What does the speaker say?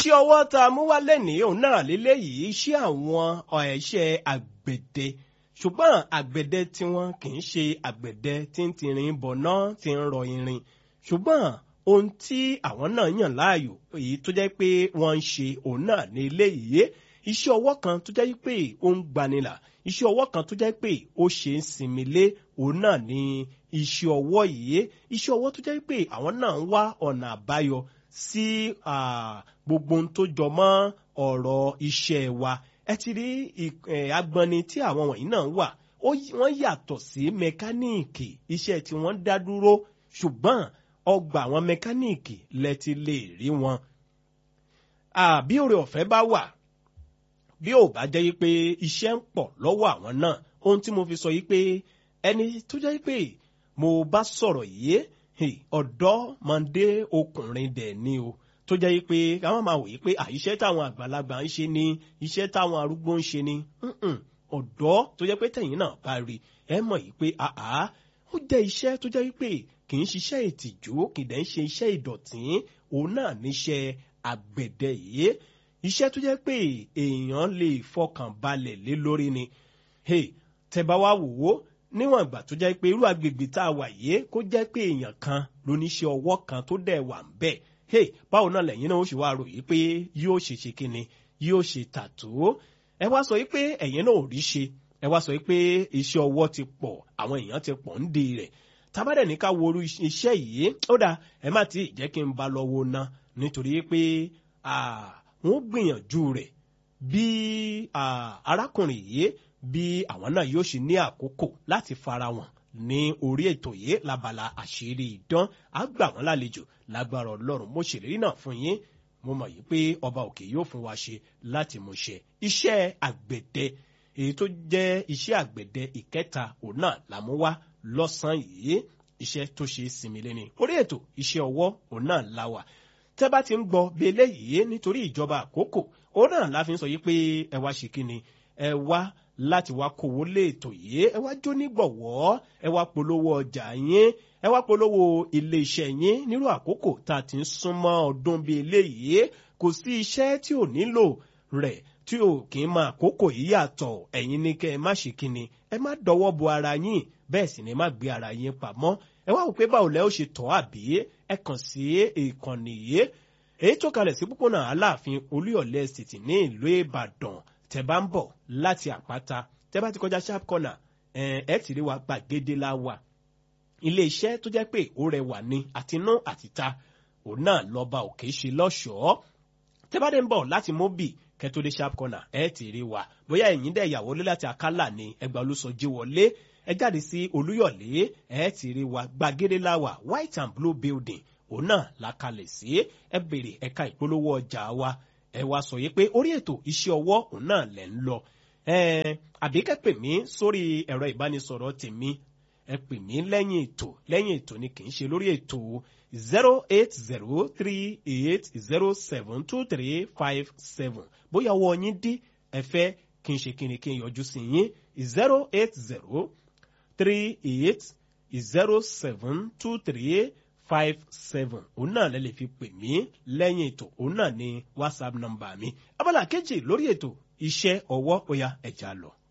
iṣẹ́ ọwọ́ tá a mú wá lẹ́nìí òun náà lélẹ́yìí iṣẹ́ àwọn ẹ̀ṣẹ́ àgbẹ̀dẹ ṣùgbọ́n àgbẹ̀dẹ tiwọn kì í ṣe àgbẹ̀dẹ tí ń tirin bọ̀ná tí ń rọ irin ṣùgbọ́n ohun tí àwọn náà yàn láàyò èyí tó jẹ́ pé wọ́n ń ṣe òun náà ní eléyìí iṣẹ́ ọwọ́ kan tó jẹ́ pé ó ń gbanilà iṣẹ́ ọwọ́ kan tó jẹ́ pé ó ṣe ń sinmi lé òun náà ní iṣẹ́ ọwọ́ yìí iṣẹ́ ọwọ́ tó jẹ́ pé àwọn náà ń wá ọ̀nà àbáyọ sí gbogbo ohun tó jọ mọ́ ọ̀rọ̀ iṣẹ́ wa ẹ ti rí agbọnni tí àwọn wọ̀nyí náà wà wọ́n yàtọ̀ sí mẹkáníìkì iṣẹ́ tí wọ́n dá dúró ṣùgbọ́n ọgbà àwọn mẹkáníìkì lẹ ti lè rí wọn. bí oore ọ̀fẹ́ bá wà bí ò bá jẹ́ pé iṣẹ́ ń pọ̀ lọ́wọ́ àwọn náà ohun tí mo fi sọ yìí pé ẹni tó jẹ́ pé mo bá sọ̀rọ̀ yìí ọ̀dọ́mọdé ọkùnrin dẹ̀ ni o tó jẹ́ pé káwọn máa wòye pé àìṣẹ́ táwọn àgbàlagbà ń ṣe ni iṣẹ́ táwọn arúgbó ń ṣe ni ọ̀dọ́ tó jẹ́ pé tẹ̀yìn náà bá rí ẹ mọ̀ yìí pé àá ó jẹ́ iṣẹ́ tó jẹ́ pé kì í ṣiṣẹ́ ìtìjú kì í dẹ̀ ń ṣe iṣẹ́ ìdọ̀tí òun náà níṣẹ́ àgbẹ̀dẹ yìí iṣẹ́ tó jẹ́ pé èèyàn lè fọkàn balẹ̀ lé lórí ni tẹ́ bá wá wò ó níwọ̀n ìgbà tó jẹ́ pé irú agbègbè tá a wà yìí kó jẹ́ pé èèyàn kan lóníṣẹ́ ọwọ́ kan tó dẹ̀ wà ń bẹ̀ hey báwo náà lẹ́yìn náà ó sì wá ròyìn pé yóò ṣe ṣe kíni yóò ṣe tàtó ẹ wá sọ pé ẹ̀yin náà ò rí ṣe ẹ wá sọ pé iṣẹ́ ọwọ́ ti pọ̀ àwọn èèyàn ti pọ̀ ń de rẹ̀ tábàdẹ̀ ní ká wo orú iṣẹ́ yìí ó dáa ẹ má ti jẹ́ kí n ba lọ wo ná nítorí pé wọ́n gbìyànjú rẹ̀ bí arákùnrin yìí bí àwọn náà yóò ṣe ní àkókò láti fara wọn ní orí ètò yìí labala àṣírí ìdán á gbà wọ́n lálejò lágbára ọlọ́run mo ṣèlérí náà fún yín mo mọ̀ yìí pé ọba òkè yóò fún wa ṣe láti mú ṣe iṣẹ́ àgbẹ̀dẹ èyí tó jẹ́ iṣẹ́ àgbẹ̀dẹ ìkẹta òun náà làmú wá lọ́sàn-án yìí iṣẹ́ tó ṣe sinmi lẹ́ni orí ètò iṣẹ́ ọwọ́ òun náà la wà tẹ́ bá ti ń gbọ́ bí eléyìí nítorí ìjọba àkókò òun náà la fi ń sọ yìí pé ẹ wá ṣe kíni ẹ wá láti wá kówó lé ètò yìí ẹ wá jó nígbọ̀wọ́ ẹ wá polówó ọjà yín ẹ wá polówó ilé iṣẹ́ yín nírú àkókò tá a ti ń súnmọ́ ọdún bíi eléyìí kò sí iṣẹ́ tí ò nílò rẹ̀ tí ò kì í máa àkókò yìí yàtọ̀ ẹ̀yin ní kẹ́ ẹ má ṣe kíni ẹ má dọwọ́ bo ara yín bẹ́ẹ̀ sì ni má gbé ara yín pamọ́ ẹ wá wò pé báwo lẹ́ ó ṣe tọ́ àbí ẹ kàn sí ìkànnì yìí èyí tó kalẹ̀ sí pópónà aláàfin olúyọ̀lé estate ní ìlú ìbàdàn tẹ bá ń bọ̀ láti àpáta tẹ bá ti kọjá sharp corner ẹ ti rí wa gbàgede la wà ilé iṣẹ́ tó jẹ́ pé ó rẹwà ní àtinú àtìta òun náà lọ́ba òkè ṣe lọ́ṣọ̀ọ́ tẹ bá dé ń bọ̀ láti móbì kẹtó dé sharp corner ẹ ti rí wa bóyá ẹ̀yin dẹ̀ ìyàwó lé láti àkálà ni ẹgbà olùsọjí wọlé ẹ jáde sí olúyọ̀lé ẹ ti rí wa gbàgede la wà white and blue building òun náà la kalẹ̀ sí ẹ bèrè ẹ̀ka ìpolówó ọjà wa ẹ wá sọ yìí pé orí ètò iṣẹ́ ọwọ́ òun náà lẹ̀ ń lọ àbí kẹ́ pè mí sórí ẹ̀rọ ìbánisọ̀rọ̀ tèmi ẹ pè mí lẹ́yìn ètò lẹ́yìn ètò ni kì í ṣe lórí ètò zero eight zero three eight zero seven two three five seven bóyá ọwọ́ yín dí ẹ fẹ́ kí n ṣe kí ni kí n yọjú sí yín zero eight zero three eight zero seven two three five seven òun náà lẹ lè fi pè mí lẹ́yìn ètò òun náà ni whatsapp nọ́mbà mi abala kejì lórí ètò iṣẹ́ ọwọ́ ó yá ẹ̀já lọ.